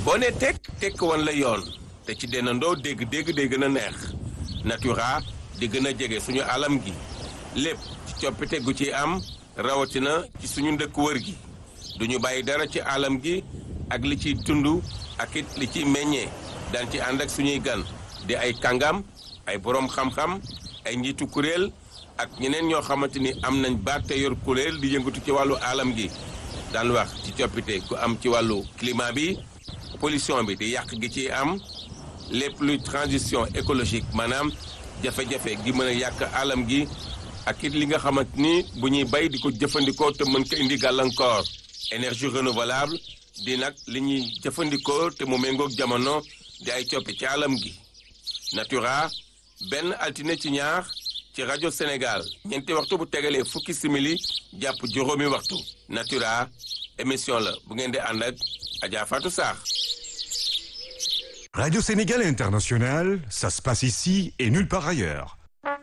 boo ne tekk tekk wan la yoon te ci dennandoo dégg-dégg day gën a neex natura di gën a jege suñu alam gi lépp ci coppite gu ci am rawatina ci suñu ndëkk wër gi duñu bàyyi dara ci alam gi ak li ciy tund ak it li ciy meññee daan ci ànd ak suñuy gan di ay kàngam ay boroom xam-xam ay njiitu kuréel ak ñeneen ñoo xamante ni am nañ baat te yor kuréel di yëngatu ci wàllu alam gi daan wax ci coppite gu am ci wàllu climat bi pollution bi di yàq gi ci am lépp luy transition écologique maanaam jafe-jafe gi mën a yàq alam gi ak it li nga xamante ni bu ñuy bay di ko jëfandikoo te mën ko indi gàllankoor énergie renouvelable di nag li ñuy jëfandikoo te mu méngoog jamono di ay coppi ci alam gi natura benn altine ci ñaar ci rajo Sénégal ñeenti waxtu bu tegalee fukki simili jàpp juróomi waxtu natura émission la bu ngeen di ànd ak Adja Fatou Sarr Radio Sénégal International, ça se passe ici et nulle part ailleurs.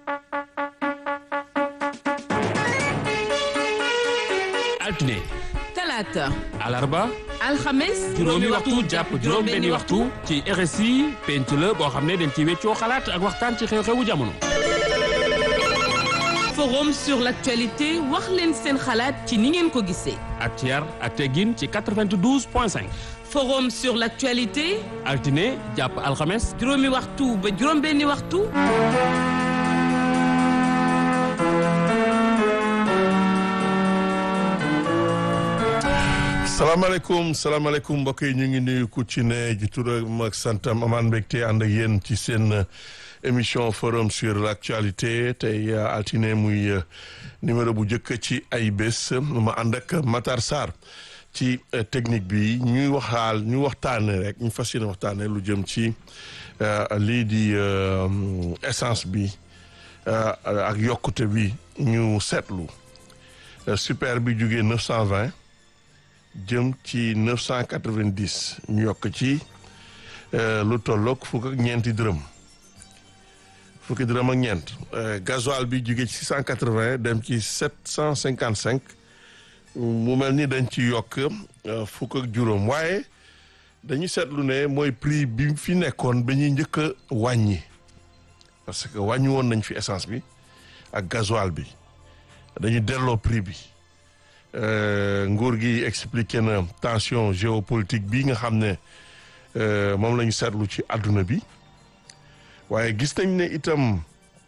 altine talaata alarba alxames juróomi waxtu jàpp juróom benni waxtu ci RSI penc la boo xam ne dañ ci weccoo xalaat ak waxtaan ci xew-xewu jamono forum sur l'actualité wax leen seen xalaat ci ni ngeen ko gisee ak ci yar ak teggin ci 92 point 5 forum sur l'actualité altine jàpp alxames juróomi waxtu ba juróom benni waxtu salaamaaleykum salaamaaleykum mbokk yi ñu ngi nuyu ku ci ne ji turam ak santam amaan mbégte ànd ak yéen ci seen émission forum sur l'actualité tey altine muy numéro bu njëkk ci ay bés ma ànd ak Matar Sarr ci technique bi ñuy waxaal ñu waxtaane rek ñu fas yéene waxtaane lu jëm ci lii di essence bi ak yokkute bi ñu seetlu super bi jugee 920 jëm ci 990 ñu yokk ci lu tolloog fukk ak ñeenti dërëm fukki dërëm ak ñeent gasoil bi jóge ci 680 dem ci 755 mu mel ni dañ ci yokk fukk ak juróom waaye dañu seetlu ne mooy prix bi fi nekkoon ba ñuy njëkk a wàññi parce que wàññi woon nañ fi essence bi ak gasoil bi dañu delloo prix bi nguur gi expliqué na tension géopolitique bi nga xam ne moom la ñu seetlu ci àdduna bi waaye gis nañ ne itam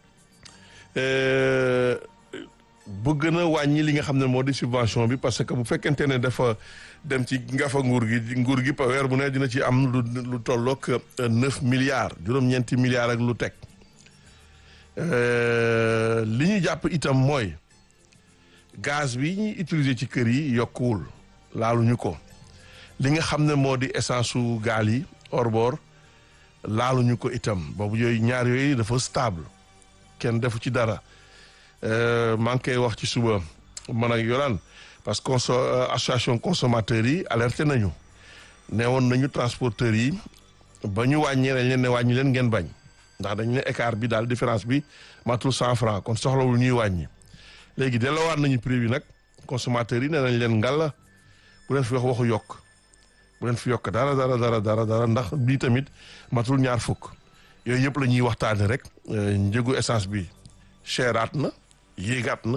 bëgg na wàññi li nga xam ne moo di subvention bi parce que bu fekkente ne dafa dem ci ngafa nguur gi nguur gi pa weer bu ne dina ci am lu lu tolloog neuf milliards juróom-ñeenti milliards ak lu teg li ñu jàpp itam mooy gaz bi ñuy utiliser ci kër yi yokkuwul laaluñu ko li nga xam ne moo di essence su gaal yi hors-bord laaluñu ko itam boobu yooyu ñaar yooyu dafa stable kenn defu ci dara maa ngi koy wax ci suba man ak Yolaan parce que conso association consommateurs yi alerté nañu ne woon nañu transporteurs yi ba ñu wàññee dañ leen ne wàññi leen ngeen bañ ndax dañ ne écart bi daal différence bi matul cent franc kon soxlawul ñuy wàññi léegi delloowaat nañu prix bi nag consommateurs yi ne nañ leen ngalla bu leen fi wax waxu yokk bu leen fi yokk dara dara dara dara dara ndax bii tamit matul ñaar fukk yooyu yëpp la ñuy waxtaane rek njëgu essence bi cheraat na yéegaat na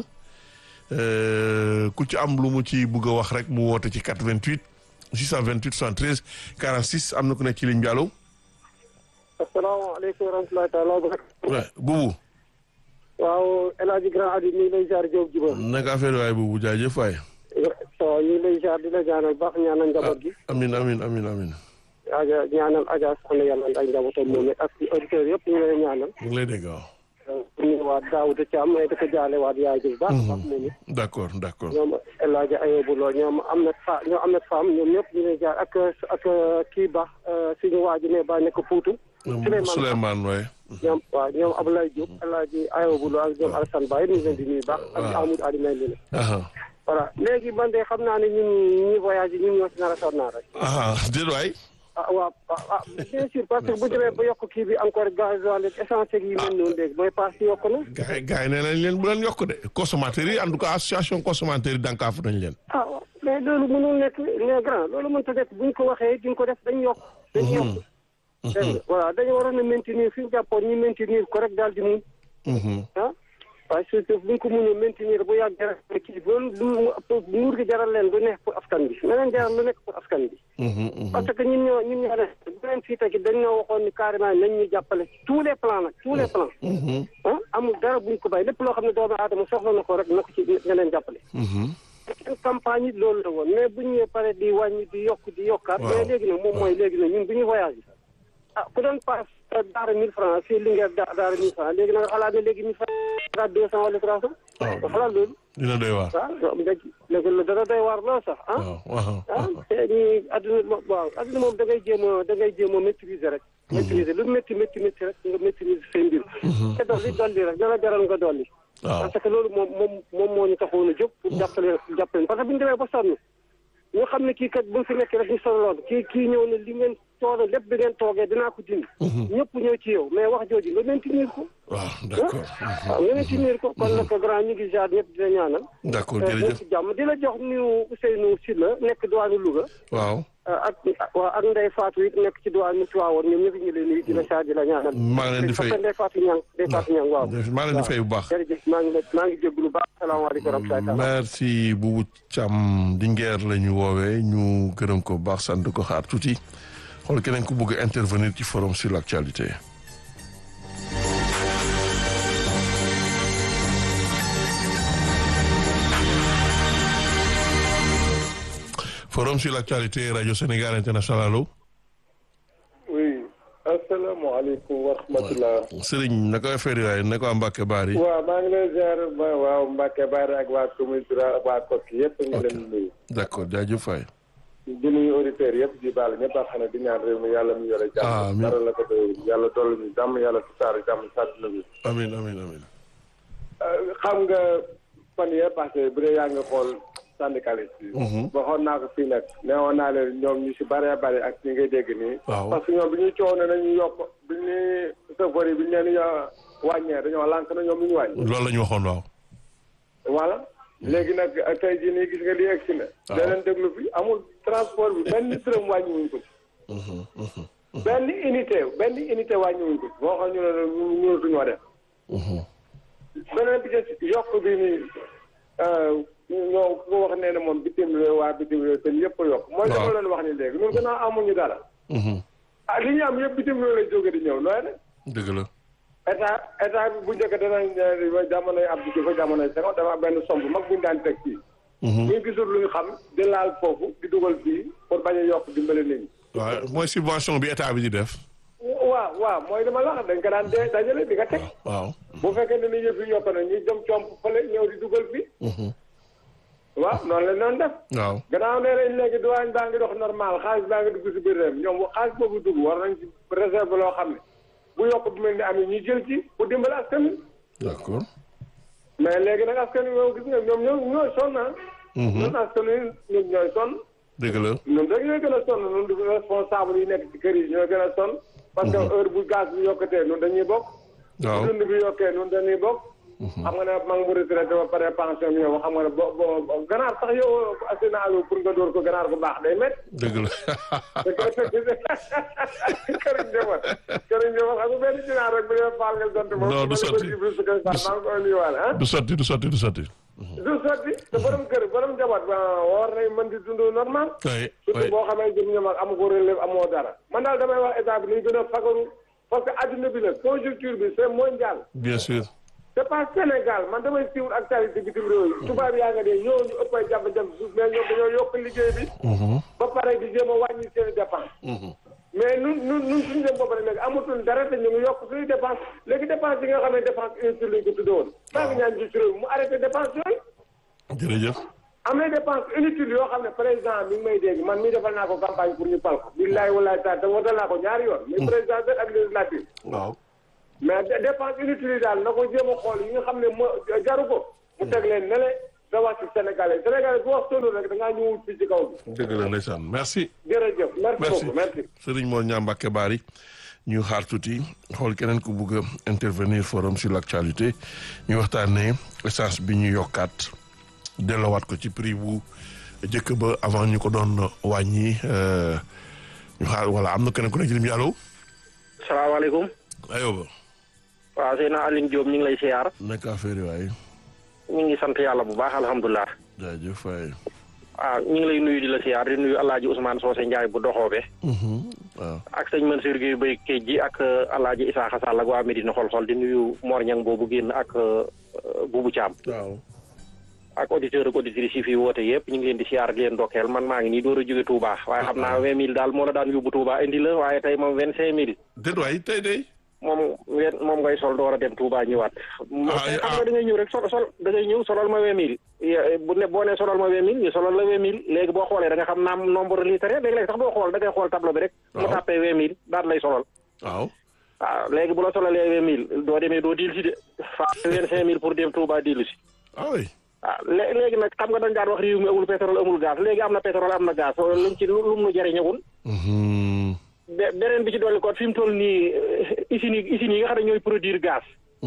ku ci am lu mu ci bugg a wax rek mu woote ci 88 628 73 46 am na ku nekk ci ligne bi allo. asalaamaaleykum wa rahmatulahi taala wa barakatuh. buubu. waaw El Hadj Grand Adi ñu ngi lay jaar Diop Jiba. naka affaire waay buubu jaajëf waay. so ñu ngi lay jaar di la ñaanal baax ñaanal njaboot gi. amin amin amin amin Aja ñaanal Adja Sane yàlla ay njabootam moom ak auditeurs yëpp ñu ngi lay ñaanal. mu ngi lay dégg waaw. ñu waat Daouda Thiam may dafa jaale waat yaay ji bu baax a baax moom it. d' accord d' accord. ñoom El Hadj Ayobu Lo ñoom am na fa ñoom am na femme ñoom ñëpp ñu ngi lay jaar ak ak kii baax suñu waa ji ne ba nekk Fuutu. Souleymane waay. ñoom waaw ñoom Abdoulaye Diop El Hadj Ayobu Lo ak ñoom Alassane Ba yi ñu ngi leen di nuyu baax. ak Amadou Ali may leen. voilà léegi man de xam naa ne ñun ñi voyage yi ñun ñoo si nar a sonn rek. ah déedéet waay. ah waaw ah bien sûr parce que bu demee ba yokk kii bi encore gasoil ak essence yi mel noonu léegi mooy paas yokk na. gars yi gars yi nee nañ leen bu leen yokk de consommateurs yi en tout cas association consommateurs yi dànkaafu nañ leen. ah waaw mais loolu mënul nekk mais grand loolu mënta nekk buñ ko waxee duñ ko def dañ yokk dañ yokk dégg nga voilà dañu waroon a maintenir fi ñu jàppoon ñu maintenir ko rek daal di mun ah waaye surtout buñ ko mënee maintenir bu yàgg rek kii loolu lu nguur gi jaral leen lu nekk pour askan bi na leen jaral lu nekk pour askan bi parce que ñun ñoo ñun ñoo ne bu leen fii tegi dañ ñoo waxoon ni carrément nañ ñu jàppale ci tous les plans nag tous les plans ah amul dara buñ ko bay lépp loo xam ne doomu aadama soxla na ko rek na ko ci nga leen jàppale seen campagne yi loolu la woon mais bu ñu ñëwee pare di wàññi di yokk di yokkaat mais léegi nag moom mooy léegi nag ñun bu ñu voyagé ah ku doon paas daara mille francs fii Linguère da daara mille francs léegi na nga xalaat ne léegi mille francs deux cent wala trois cent nga xalaat loolu dina doy waar ah léegi léegi la dana doy waar lool sax ah ah te ñi adduna waaw adduna moom da ngay jéem a da ngay jéem a maîtriser rek maîtriser lu métti métti métti rek nga maîtriser say mbir te dolli dolli rek dana jaral nga dolli waaw parce que loolu moom moom moom moo ñu taxoon a jóg pour jàppale jàppale parce que bu ñu demee ba sonn ñu xam ne kii kat bu fi nekk rek ñu sonaloon kii kii ñëw ne li ngeen coono lépp bi ngeen toogee dinaa ko dindi ñëpp ñëw ci yow mais wax jooju nga maintenir ko waaw d'accord waaw nga maintenir ko kon nag grand ñu ngi jaar ñëpp di la ñaanal d'accord nekk jërëjëf ci jàmm di la jox nuyu Ousseynou Sylla nekk diwaanu Louga waaw ak waaw ak Ndeye Fatou it nekk ci diwaanu Tivaouane ñoom ñëpp ñu leen nuyu di la jaar di la ñaanal maa ngi leen di fay parce que Ndeye Fatou Niang Ndeye Fatou Niang waaw maa ngi leen di fay bu baax jërëjëf maa ngi la maa ngi jégalu baax salaamaaleykum wa rahmatulah merci Boubou Thiam Linguère la ñu woowee ñu gërëm ko bu baax sant ko xaar tuuti xool keneen ku bëgg a intervenir ci forum sur l'actualité forum sur l'actualité radio Sénégal international allo oui asalaamaaleykum wa rahmatulah. Serigne naka affaire yi waaye naka waa Mbacke Bari waaw maa ngi lay ziar ba waaw Mbacke Bari ak waa commune Dura ak waa Koki yëpp ñu leen di nuyu. d'accord jaajëf Faye di nuyu auditeurs yëpp di baal ñëpp a xam ne di ñaan réew mi yàlla mu yore jàmm. amiin dara la ko doy yàlla dolli ñu jàmm yàlla tasaare jàmm sàdduna bi. amiin amiin amiin xam nga fan yee passé bu dee yaa nga xool syndicaliste yi. waxoon naa ko fii nag neewoon naa leen ñoom ñu si bëree bëri ak ñi ngay dégg nii. waaw parce que ñoom bi ñuy coow ne nañu yokk bi ñuy safari bi ñu leen di wàññee dañoo lànk na ñoom lu ñu wàññi. loolu la ñu waxoon waaw voilà léegi nag tey jii nii gis nga li egg si na. waaw da leen déglu fi amul transport bi benn dërëm wàññi wuñ ko ci. benn unité benn unité wàññi wuñ ko ci boo xam ñu ne ñu mënatuñoo def. beneen bi ci yokk bi nii ñoo ku ko wax nee na moom bitim réew waa bitim réew seen yëpp a yokk. mooy dama leen wax ni léegi ñun gannaaw amuñu dara. ah li ñu am yëpp bitim réew lay jóge di ñëw nooy ne. dëgg la état état bi bu njëkk danañ jamonoy Abdou Diouf jamonoy Senghor dafa am benn somb mag bu ñu daan teg fii. ñu gisul lu ñu xam di laal foofu di dugal fii pour bañ a yokk dimbale nit ñi. waaw mooy subvention bi état bi di def waaw waaw mooy dama la wax dañ ko daan dee dajale di nga teg. waaw bu fekkee ne ni yëf yi yokk na ñu dem comp fële ñëw di dugal fii. waaw noonu la noonu def. waaw gannaaw nee nañ léegi douane baa ngi dox normal xaalis baa ngi dugg si biir réew mi ñoom xaalis boobu dugg war nañ ci réserve loo xam ne bu yokk bu mel ni am ñu jël ci pour dimbale askan wi. d'accord mais léegi nag askan wi moom gis nga ñoom ñoo ñooy sonn ah. ñun askan wi ñun ñooy sonn. dëgg la ñun rek ñooy gën a sonn ñun du responsable yi nekk ci kër yi ñooy gën a sonn. parce que heure bu gaz bi yokkatee ñun dañuy bokk. waaw bu dund bi yokkee ñun dañuy bokk. xam nga ne maa ngi mu retraité ba pare pension bi yow xam nga ne bo bo ganaar sax yow assurance pour nga door ko ganaar bu baax day métti. dëgg la këriñ njaboot këriñ njaboot xam nga benn ginaar rek bu dee faal nga sant moom. Non, du sotti. maa ngi koy nuyuwaale ah. du sotti du sotti du sotti du sotti te borom kër borom njaboot ba war nañ mën di dund normal. oui surtout oui boo xamee jëm ñoom ak amu ko relève amoo dara. man daal damay wax état bi nañ gën a fagaru parce que adduna bi la conjoncture bi c'est mondial. bien sûr c'est pas Sénégal man damay suivre actualité bitim réew yi. tubaab yaa nga dee ñoo ñu ëpp ay jafe-jafe suuf mais ñoom dañoo yokk liggéey bi. ba pare di jéem a wàññi seen dépense. mais nun nun nun suñu dem bopp rek léegi amatul dara te ñu ngi yokk suñu dépense léegi dépense yi nga xam ne dépense inutile lañ ko tuddee woon. maa ngi ñaan ci réew mi mu arrêté dépense yooyu. jërëjëf am na dépense inutile yoo xam ne président mi ngi may dégg man mii defal naa ko campagne pour ñu pal ko. billaay wallaay taal te wotal naa ko ñaari yoon. muy président de ak législative. waaw mais dé- dépense inutile yi daal na ko jéem a xool yi nga xam ne moo jaru ko. mu teg leen ne le da wax ci Sénégalais Sénégalais bu wax solo rek da ngaa ñëwul fii ci kaw bi. dëgg la ndeysaan merci jërëjëf merci merci beaucoup merci. Serigne Mor Niang Mbacke Bari ñu xaar tuuti xool keneen ku bugg a intervenir forum sur l'actualité ñu waxtaanee essence bi ñu yokkaat delloowaat ko ci prix bu jëkk ba avant ñu ko doon wàññi ñu xaar voilà am na keneen ku nekk ci lim bi allo. salaamaaleykum. ayoba. waaw Seydina Aline Diop ñu ngi lay siyaar. nekk affaire yi waaye. ñu ngi sant yàlla bu baax alhamdulilah. jaajëf waay. waaw ñu ngi lay nuyu di la siyaar di nuyu El Hadj Ousmane Socé Ndiaye bu doxoobe. waaw. ak sëñ Mansour Guèye Bay Kéej ji ak El Hadj Isaaxa Sall ak waa Medina xol-xol di nuyu Mor Ñang boobu génn ak Boubou Thiam. waaw. ak auditeur ak auditrices yi fi woote yëpp ñu ngi leen di siyaar di leen ndokkeel man maa ngi nii door a jóge Touba waaye xam naa vingt mille daal moo la daan yóbbu Touba indi la waaye tey moom vingt cinq mille. déet waay tey day. moom wen moom ngay sol door a dem Touba ñëwaat. ah xam nga da ngay ñëw rek sol sol da ngay ñëw solal ma vingt mille. bu ne boo nee solal ma vingt mille ñu solal la vingt mille léegi boo xoolee da nga xam naam nombre litre léegi-léegi sax doo xool da ngay xool tableau bi rek. mu waaw tàppee vingt mille daal lay solal. waaw. waaw léegi bu la solalee vingt mille doo demee doo diil si de. faa vingt cinq mille pour dem Touba diilu si. ah oui. waaw lé léegi nag xam nga dañ daan wax réew mi amul pétrole amul gaz léegi am na pétrole am na gaz luñ ci lu mu nu jëriñagul. be- beneen bi ci dolli ko fi mu toll nii usines yi usines yi nga xam ne ñooy produire gaz.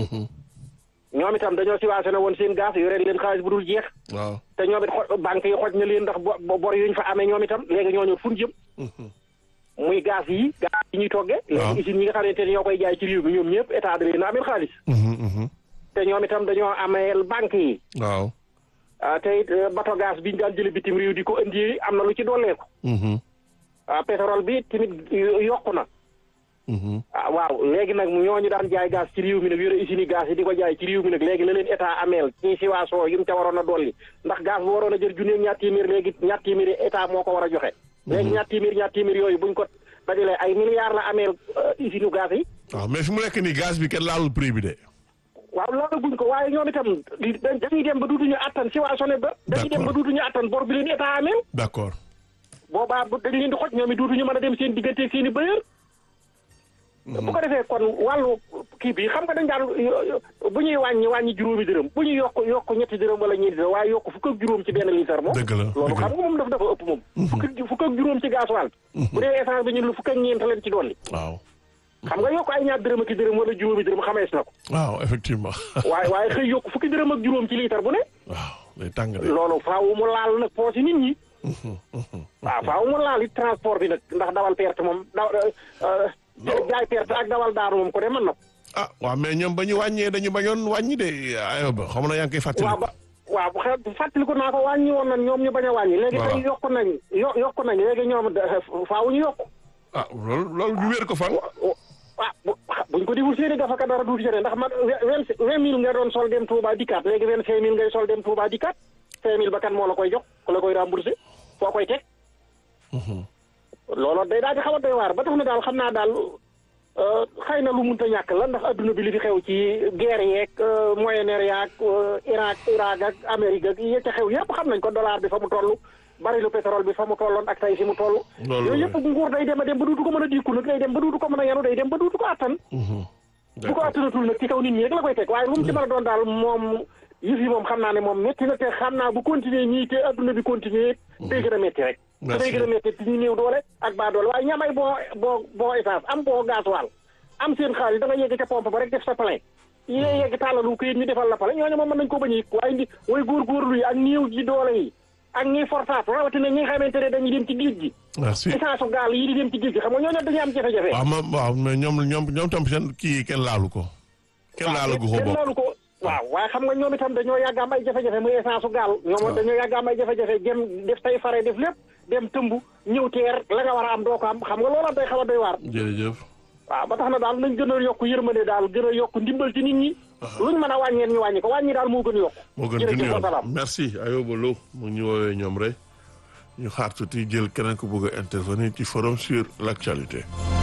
ñoom itam dañoo subventionné woon seen gaz yore leen xaalis bu dul jeex. waaw. te ñoom it xo banque yi xoj na leen ndax bo bor yuñ fa amee ñoom itam léegi ñooñu fu ñu jëm. muy gaz yi gaz yi ñuy toggee. waaw léegi usines yi nga xamante ne ñoo koy jaay ci réew mi ñoom ñëpp état da leen a amee xaalis. te ñoom itam dañoo ameel banque yi. waaw. ah te it bato gaz bi ñu daan jëlee bitim réew di ko indi am na lu ci dolleeku. ah pétrole bi tamit yokku na. ah waaw léegi nag ñooñu daan jaay gaz ci réew mi nag yore usine gaz yi di ko jaay ci réew mi nag léegi la leen état ameel ci siwaasoo yu mu ca waroon a dolli ndax gaz bu waroon a jël junni ak ñaar téeméer léegi ñaar téeméer état moo ko war a joxe. léegi ñaar téeméer ñaar téeméer yooyu buñ ko dajalee ay milliards la ameel usine gaz yi. waaw mais fi mu nekk nii gaz bi kenn laalul prix bi de. waaw loolu guñ ko waaye ñoom itam dañuy dem ba duutuñu attan siwaasoo ba. dañuy dem ba duutuñu attan bor bi leen état ameel. d'accord. boobaa bu dañ leen di xoj ñoom it duutuñu mën a dem seen diggante seen i bëyër. bu ko defee kon wàllu kii bi xam nga dañ daan bu ñuy wàññi wàññi juróomi dërëm bu ñuy yokk yokk ñetti dërëm wala ñeenti dërëm waaye yokk fukk ak juróom ci benn litre moom. dëgg la loolu dëgg la xam nga moom dafa dafa ëpp moom. fukk ak fukk ak juróom ci gasoil bi. bu dee essence bi ñun lu fukk ak ñeent leen ci dolli. waaw. xam nga yokk ay ñaar dërëm ak i dërëm wala juróomi dërëm xamees na ko. waaw effectivement. waaye waaye xëy yokk fukki dërëm ak juróom ci litre bu ne. waaw day tàng de. loolu faaw mu laal nag poos yi nit ñi. waaw faaw mu laal it transport bi nag ndax dawal perte moom daw jaay perte ak dawal daanu moom ko de mën na ko. ah waaw mais ñoom ba ñu wàññee dañu bañoon wàññi de ayoba xam na yaa ngi koy fàttali. waaw ba waaw xel fàttaliku naa ko wàññi woon nañ ñoom ñu bañ a wàññi. léegi Voilà. tey yokku nañ yo yokku nañ léegi ñoom da- faaw ñu yokku. ah loolu loolu ñu wér ko fan. ah bu buñ ko deful seeni dafa ka dara duuti seen ndax man vingt vingt mille nga doon sol dem Touba dikkaat léegi vingt cinq mille ngay sol dem Touba dikkaat cinq mille ba kan moo la koy jox ku la koy remboursé foo koy teg. loolu day daal di xaw a doy waar ba tax na daal xam naa daal euh, xëy na lu munta ñàkk la ndax adduna bi li fi xew ci guerre yeeg Moyen-Orient ak Irak Irak ak Amérique ak yi ca xew yëpp xam nañ ko dollar bi fa mu toll barilu pétrole bi fa mu tolloon ak tey fi mu toll. Loolu yooyu la. yëpp nguur day dem a dem ba duutu ko mën a diiku nag day dem ba duutu ko mën a yanu day dem ba duutu ko attan. bu ko attanatul nag ci kaw nit ñi rek la koy teg waaye lu mu ci mën a doon daal moom yëf yi moom xam naa ne moom métti na te xam naa bu continuer ñii te adduna bi continuer day gën a métti rek te Merci. day gën a métti ci ñu néew doole ak baa doole waaye ñam ay boo boo boo essence am boo gasoil am seen xaalis da nga yegg ca pompe ba rek def sa plein yee yegg tàllalu këyit ñu defal la pale ñooñu moom mën nañ ko bañ a yëg waaye ndi way góorgóorlu yi ak néew ji doole yi ak ñiy fortaat rawatina ñi nga xamante ne dañuy dem ci géej gi merci. essence u gaal yi di dem ci géej gi xam nga ñooñu dañuy am jafe-jafe waaw ma waaw mais ñoom ñoom ñoom tam seen kii kenn laalu ko. kenn laalu ko kenn bokk. loolu ko waaw waaye xam nga ñoom itam dañoo yàgg am ay jafe-jafe muy essence u gaal ñoom waaw. dañoo yàgg am ay jafe-jafe jëm def tay fare def lépp dem tëmb ñëw teer la nga war a am doo ko am xam nga loola day xaw a doy waar jërëjëf. waaw ba tax na daal nañ gën a yokk yërmande daal gën a yokk ndimbal ci nit ñi luñ mën a wàññeen ñu wàññi ko wàññi daal moo gën yokk moo gën jërëjëf junni wa salaam yoon merci Ayoba Lo mu ngi ñu woowee ñoom rek ñu xaar tuuti jël keneen ku bëgg a intervenir ci forum sur l'actualité.